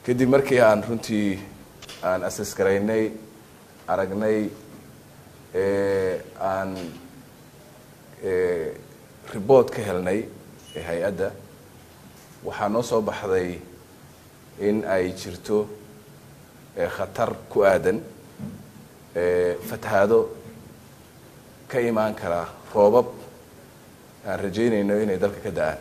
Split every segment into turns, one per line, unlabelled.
kadib markii aan runtii aan asas garaynay aragnay aan ribort ka helnay hay-adda waxaa noo soo baxday in ay jirto khatar ku aadan fatahaado ka imaan kara roobab aan rajaynayno inay dalka ka da-aan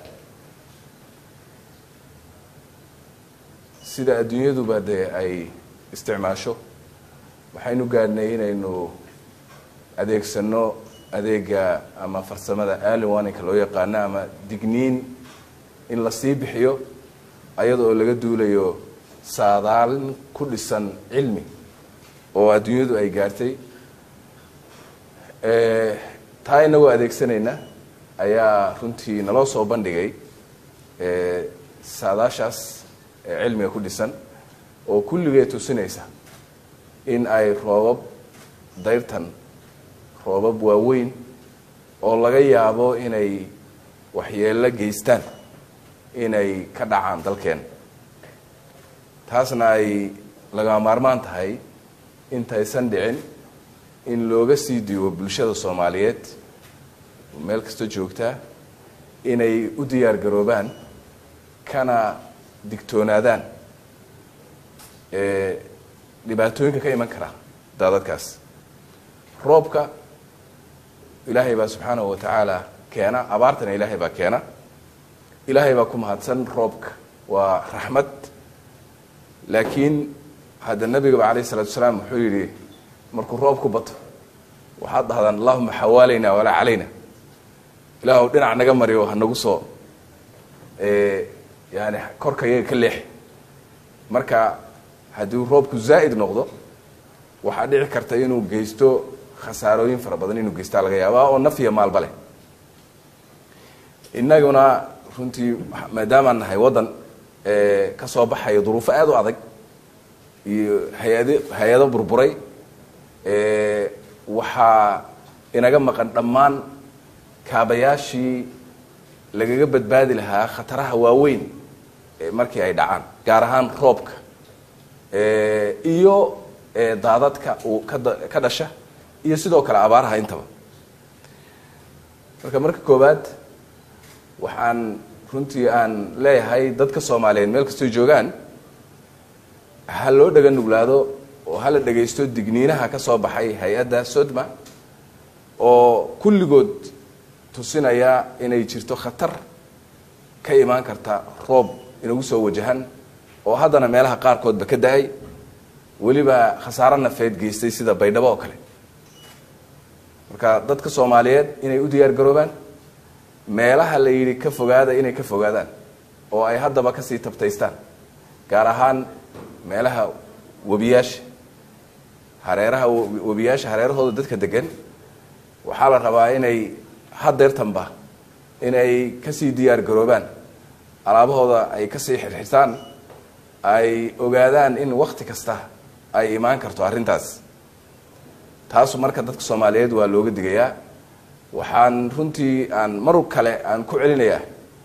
sida adduunyaduba dee ay isticmaasho waxaynu gaadhnay inaynu adeegsano adeega ama farsamada aliwaninka loo yaqaano ama digniin in la sii bixiyo ayada oo laga duulayo saadaalin ku dhisan cilmi oo adduunyadu ay gaartay taa inagoo adeegsanayna ayaa runtii naloo soo bandhigay saadaashaas cilmiga ku dhisan oo kulligee tusinaysa in ay roobab dayrtan roobab waaweyn oo laga yaabo inay waxyeello geystaan inay ka dhacaan dalkeen taasna ay laga maarmaan tahay intaysan dhicin in looga sii diibo bulshada soomaaliyeed meel kasta joogtaa inay u diyaar garoobaan kana digtoonaadaan dhibaatooyinka ka iman kara daadadkaas roobka ilaahay baa subxaanahu wa tacaala keena abaartana ilaahay baa keena ilaahay baa ku mahadsan roobka waa raxmad laakiin hadda nabigaba alayh isalatu wasalaam wuxuu yidhi markuu roobku bato waxaad dhahdaan allahuma xawaalayna walaa calayna ilaahw dhinac naga mariyo hanagu soo yani korka yaga ka leex marka haddii roobku zaa'id noqdo waxaa dhici karta inuu geysto khasaarooyin fara badan inuu geystaa laga yaaba oo naf iyo maalba leh innaguna runtii maadaamaan nahay waddan ka soo baxaya duruufo aada u adag iyo hay-ad hay-ado burburay waxaa inaga maqan dhammaan kaabayaashii lagaga badbaadi lahaa khataraha waaweyn markii ay dhacaan gaar ahaan roobka iyo daadadka uu kada ka dhasha iyo sidoo kale abaaraha intaba marka marka koowaad waxaan runtii aan leeyahay dadka soomaaliyeed meel kastoy joogaan ha loo dhaga nuglaado oo hala dhagaysto digniinaha ka soo baxay hay-adda sodma oo kulligood tusinaya inay jirto khatar ka imaan karta roob inagu soo wajahan oo haddana meelaha qaarkoodba ka da-ay weliba khasaaro nafeed geystay sida baydhabo oo kale marka dadka soomaaliyeed inay u diyaar garoobaan meelaha la yidhi ka fogaada inay ka fogaadaan oo ay haddaba kasii tabtaystaan gaar ahaan meelaha webiyaasha hareeraha webiyaasha hareerahooda dadka degan waxaa la rabaa inay hadeertanba inay kasii diyaar garoobaan alaabahooda ay kasii xirxirtaan ay ogaadaan in wakti kasta ay imaan karto arrintaas taasu marka dadka soomaaliyeed waa looga digayaa waxaan runtii aan mar kale aan ku celinayaa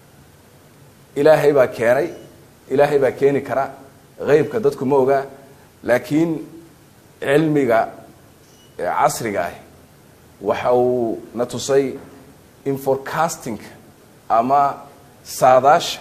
ilaahay baa keenay ilaahay baa keeni kara heybka dadku ma ogaa laakiin cilmiga casriga ah waxa uu na tusay in forecastingka ama saadaasha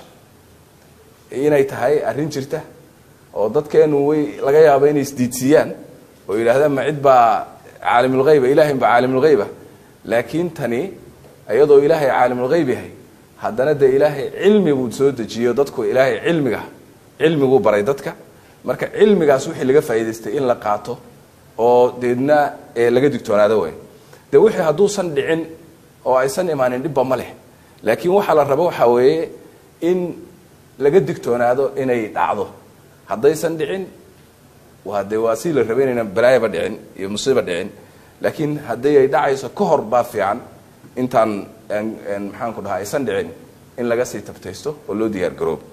inay tahay arrin jirta oo dadkeenu way laga yaabo inay isdiidsiiyaan oo yidhaahdaan ma cid baa caalimulheyba ilahay baa caalimulheyba laakiin tani iyadoo ilaahay caalimulheyb yahay haddana dee ilaahay cilmi buu soo dejiyo dadku ilaahay cilmiga cilmiguu baray dadka marka cilmigaas wixii laga faa'idaystay in la qaato oo deedna laga digtoonaado way de wixii hadduusan dhicin oo aysan imaanin dhibba ma leh laakiin waxaa la rabo waxaa weeye in laga digtoonaado inay dhacdo haddaysan dhicin waa de waa si la raba inayna balaayaba dhicin iyo musiiba dhicin laakiin haddii ay dhacayso ka hor baa fiican intaan maxaan ku dhahaa aysan dhicin in laga sii tabtaysto oo loo diyaar garoobo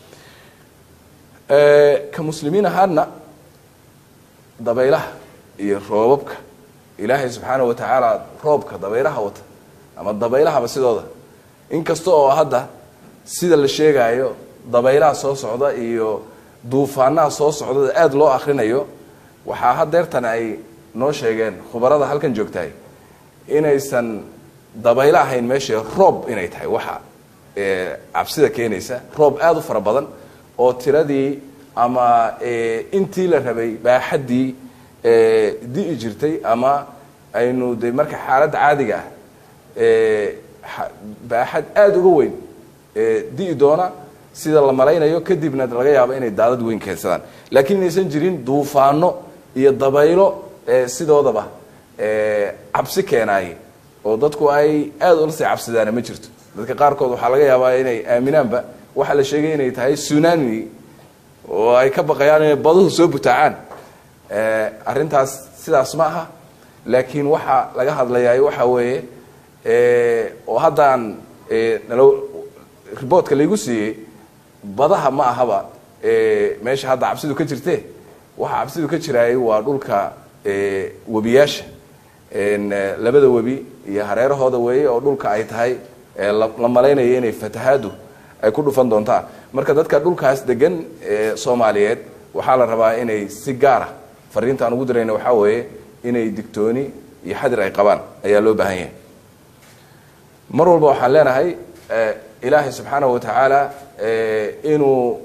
ka muslimiin ahaadna dabaylaha iyo roobabka ilaahay subxaana wa tacaala roobka dabaylaha wata ama dabaylahaba sidooda inkasta oo hadda sida la sheegaayo dabaylaha soo socda iyo duufaanaha soo socdada aada loo akrinayo waxaa hadeertan ay noo sheegeen khubarada halkan joogtahay inaysan dabaylo ahayn meesha roob inay tahay waxa cabsida keenaysa roob aada u fara badan oo tiradii ama intii la rabay baaxaddii di'i jirtay ama aynu de marka xaaladda caadiga ah baaxad aada uga weyn di'i doona sida la malaynayo kadibna laga yaabo inay daadad weyn keensadaan laakiin inaysan jirin duufaano iyo dabaylo sidoodaba cabsi keenaaye oo dadku ay aada ula sii cabsidaana ma jirto dadka qaarkood waxaa laga yaabaa inay aaminaanba waxaa la sheegay inay tahay sunami oo ay ka baqayaan inay baduhu soo butaacaan arrintaas sidaas ma aha laakiin waxaa laga hadlayaa waxa weeye oo haddaan nalo riboortka laygu siiyey badaha ma ahaba meesha hadda cabsidu ka jirte waxa cabsidu ka jiraayay waa dhulka webiyaasha labada webi iyo hareerahooda weeye oo dhulka ay tahay la malaynayo inay fatahaadu ay ku dhufan doontaan marka dadka dhulkaas degan soomaaliyeed waxaa la rabaa inay si gaara fariintaan ugu dirayna waxaa weeye inay digtooni iyo xadir ay qabaan ayaa loo baahan yahay mar walba waxaan leenahay ilaahay subxaanahu wa tacaala inuu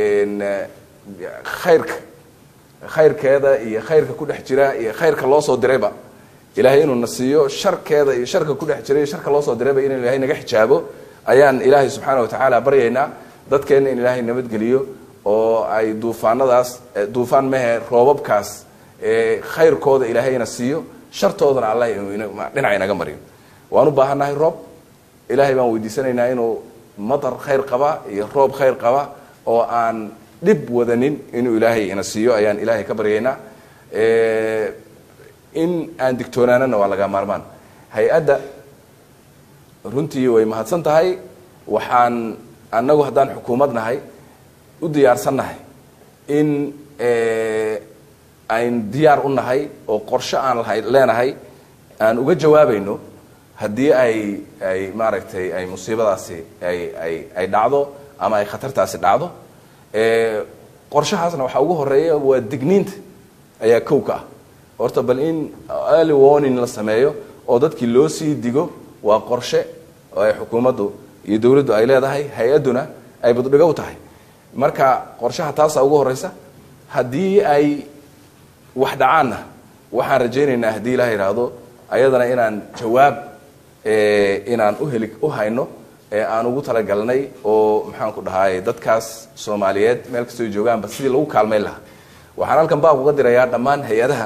khayrka khayrkeeda iyo khayrka ku dhex jira iyo khayrka loo soo dirayba ilaahay inuu na siiyo sharkeeda iyo sharka ku dhex jira iyo sharka loo soo dirayba inuu ilahay naga xijaabo ayaan ilaahay subxaana wa tacaala baryaynaa dadkeenna in ilaahay nabadgeliyo oo ay duufaanadaas duufaan mehe roobabkaas khayrkooda ilaahayna siiyo shartoodana allah dhinaca inaga mariyo waan u baahannahay roob ilaahay baan weydiisanaynaa inuu matar khayr qaba iyo roob khayr qaba oo aan dhib wadanin inuu ilaahay ina siiyo ayaan ilaahay ka baryaynaa in aan digtoonaanana waa laga maarmaan hay-adda runtii way mahadsan tahay waxaan annagu haddaan xukuumad nahay u diyaarsan nahay in ayn diyaar u nahay oo qorshe aan lahay leenahay aan uga jawaabayno haddii ay ay maaragtay ay musiibadaasi ay ay ay dhacdo ama ay khatartaasi dhacdo qorshahaasna waxaa ugu horeeya waa digniinta ayaa kow ka ah horta bal in early warning la sameeyo oo dadkii loo sii digo waa qorshe oo ay xukuumaddu iyo dawladdu ay leedahay hay-adduna ay baddhigo u tahay marka qorshaha taasaa ugu horeysa haddii ay wax dhacaanna waxaan rajaynaynaa haddii ilaha yidhaahdo ayadana inaan jawaab inaan uheli u hayno aan ugu talagalnay oo maxaan ku dhahay dadkaas soomaaliyeed meel kastoo joogaanba sidii lagu kaalmayn lahaa waxaan halkan baaq uga dirayaa dhammaan hay-adaha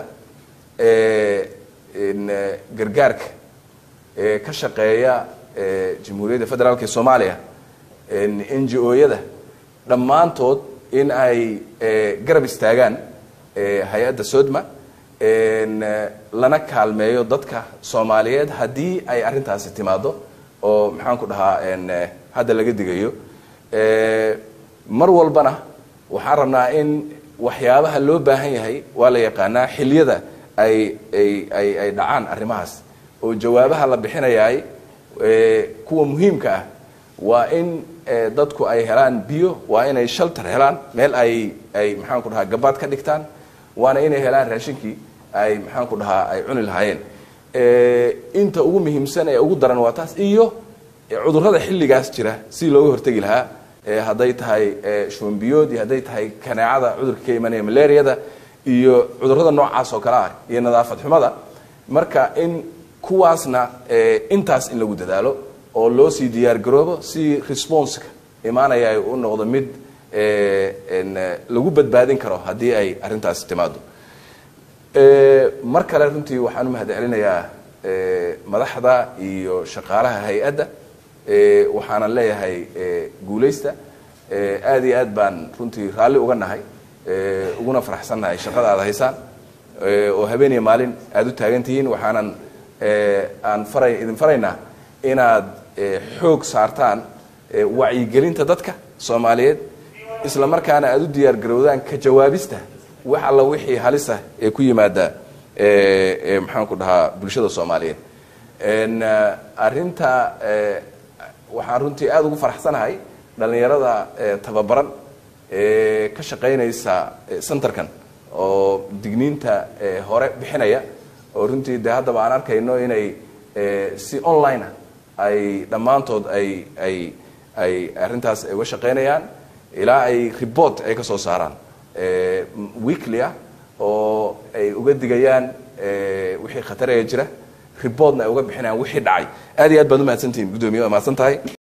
gargaarka ee ka shaqeeya jamhuuriyadda federaalk ee soomaaliya n g o-yada dhammaantood in ay garab istaagaan hay-adda sodma lana kaalmeeyo dadka soomaaliyeed haddii ay arrintaasi timaado oo maxaan ku dhahaa hadda laga digayo mar walbana waxaan rabnaa in waxyaabaha loo baahan yahay waa la yaqaanaa xiliyada ay ay ay ay dhacaan arrimahaas oo jawaabaha la bixinayaay kuwa muhiimka ah waa in dadku ay helaan biyo waa inay shalter helaan meel ay ay maxaan ku dhahaa gabaad ka dhigtaan waana inay helaan raashinkii ay maxaan ku dhahaa ay cuni lahaayeen inta ugu muhiimsan ee ugu daran waa taas iyo cudurrada xilligaas jira si looga hortegi lahaa hadday tahay shombiyood iyo hadday tahay kaneecada cudurka ka imanaya malariada iyo cudurrada noocaas oo kale ah iyo nadaafad xumada marka in kuwaasna intaas in lagu dadaalo oo loo sii diyaar garoobo si responseka imaanaya ay u noqdo mid lagu badbaadin karo haddii ay arrintaasi timaado mar kale runtii waxaan u mahad celinayaa madaxda iyo shaqaalaha hay-adda waxaanan leeyahay guulaysta aad iyo aad baan runtii raalli uga nahay uguna faraxsannahay shaqada aad haysaan oo habeeniya maalin aada u taagan tihiin waxaanan aan faray idin faraynaa inaad xoog saartaan wacyigelinta dadka soomaaliyeed isla markaana aada u diyaar garowdaan ka jawaabista wax alla wixii halisa ee ku yimaada maxaan ku dhahaa bulshada soomaaliyeed arinta waxaan runtii aada ugu faraxsanahay dhallinyarada tababaran ee ka shaqaynaysa centerkan oo digniinta hore bixinaya oo runtii dee haddaba aan arkayno inay si online ah ay dhammaantood ay ay ay arrintaas uga shaqaynayaan ilaa ay report ay ka soo saaraan weekly ah oo ay uga digayaan wixii khataraya jira reportna ay uga bixinayaan wixii dhacay aad iyo aad baad umahadsantihin guddoomiye waa mahadsan tahay